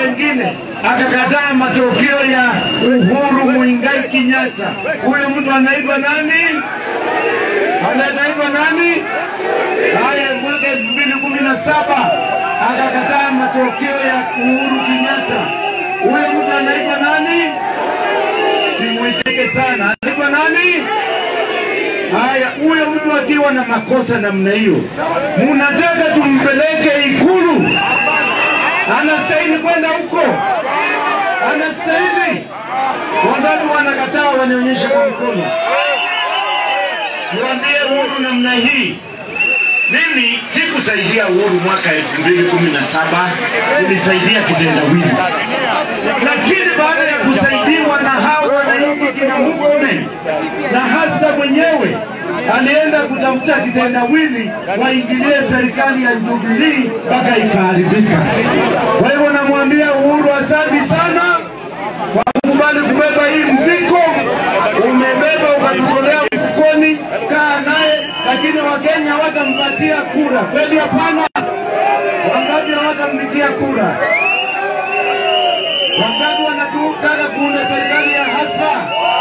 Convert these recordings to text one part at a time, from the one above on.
wengine, akakataa matokeo ya Uhuru Muigai Kenyatta. Huyo mtu anaitwa nani? Anaitwa nani? Haya, mwaka elfu mbili kumi na saba akakataa matokeo ya Uhuru Kenyatta. Huyo mtu anaitwa nani? Simwitike sana, anaitwa nani? Haya, huyo mtu akiwa na makosa namna hiyo, munataka tumpeleke Ikulu? Anastahili kwenda huko? Anastahili? Wangapi wanakataa? Wanionyeshe kwa mkono, tuambie Uhuru namna hii. Mimi sikusaidia Uhuru mwaka elfu mbili kumi na saba nilisaidia kitendawili, lakini baada ya kusaidiwa na hao wananchi kina Mugome na hasa mwenyewe alienda kutafuta kitendawili waingilie serikali ya Jubilee mpaka ikaharibika. Kwa hivyo namwambia Uhuru, asante sana kwa kukubali kubeba hii mzigo. Umebeba ukatutolea mfukoni, kaa naye, lakini Wakenya hawatampatia kura. Kweli hapana? Wangapi hawatampigia kura? Wangapi wanataka kuunda serikali ya hasa?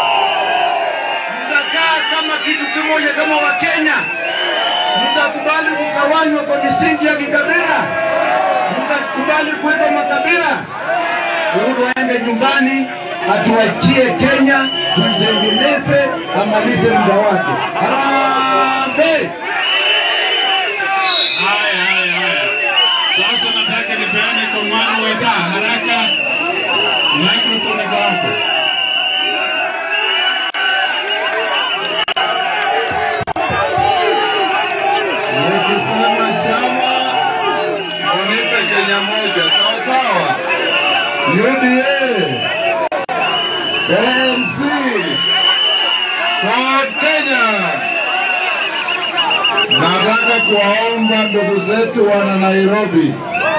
Mtakaa kama kitu kimoja kama Wakenya? Mtakubali kugawanywa kwa misingi ya kikabila? Mtakubali kuwekwa makabila? Uhuru aende nyumbani, atuachie Kenya, tuitengeneze, amalize muda wake. Harambee! Haya, haya, haya. Sasa nataka nipeane kwa mwana weta haraka, microphone iko hapo. Nikisema chama unipe Kenya moja, sawa sawa. UDA, ANC, Ford Kenya. Nataka kuwaomba ndugu zetu wana Nairobi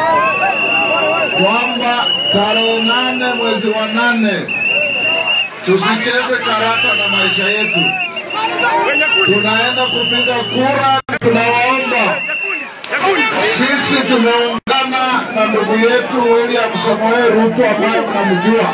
kwamba tarehe nane mwezi wa nane tusicheze karata na maisha yetu. Tunaenda kupiga kura, tunawaomba sisi tumeungana na ndugu yetu William Samoei Ruto ambaye mnamjua.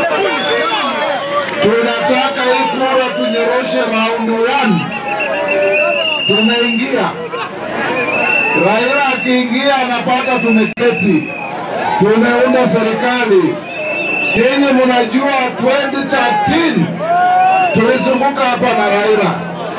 Tunataka hii kura tunyoroshe raundi one. Tumeingia, Raila akiingia anapata tumeketi, tumeunda serikali. Nyinyi mnajua 2013 tulizunguka hapa na Raila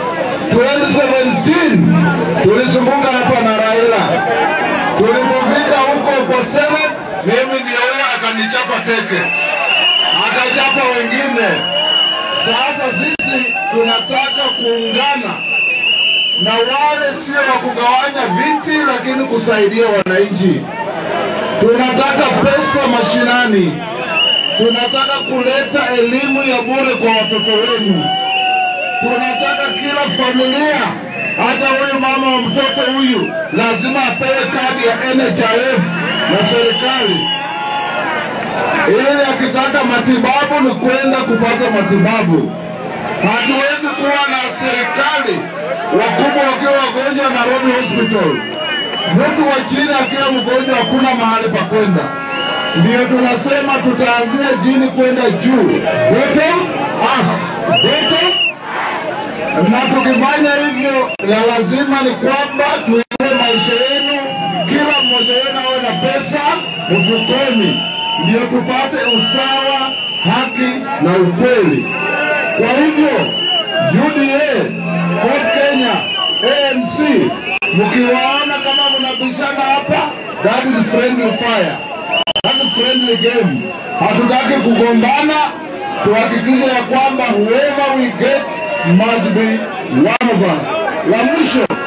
2017 tulizunguka hapa na Raila. Tulipofika huko kwa Senate, mimi ndio yeye akanichapa teke, akachapa wengine. Sasa sisi tunataka kuungana na wale sio wa kugawanya viti, lakini kusaidia wananchi. Tunataka pesa mashinani, tunataka kuleta elimu ya bure kwa watoto wenu tunataka kila familia, hata huyu mama wa mtoto huyu lazima apewe kadi ya NHIF na serikali, ili akitaka matibabu ni kwenda kupata matibabu. Hatuwezi kuwa na serikali wakubwa wakiwa wagonjwa Nairobi Hospital, mtu wa chini akiwa mgonjwa hakuna mahali pa kwenda. Ndio tunasema tutaanzia chini kwenda juu. Bottom up, bottom na tukifanya hivyo, la lazima ni kwamba tuinue maisha yenu, kila mmoja wenu awe na pesa mfukoni, ndio tupate usawa, haki na ukweli. Kwa hivyo UDA, Ford Kenya, ANC, mkiwaona kama mnabishana hapa, that is friendly fire, that is friendly game. Hatutaki kugombana, tuhakikishe ya kwamba whoever we get must be one of us. La mwisho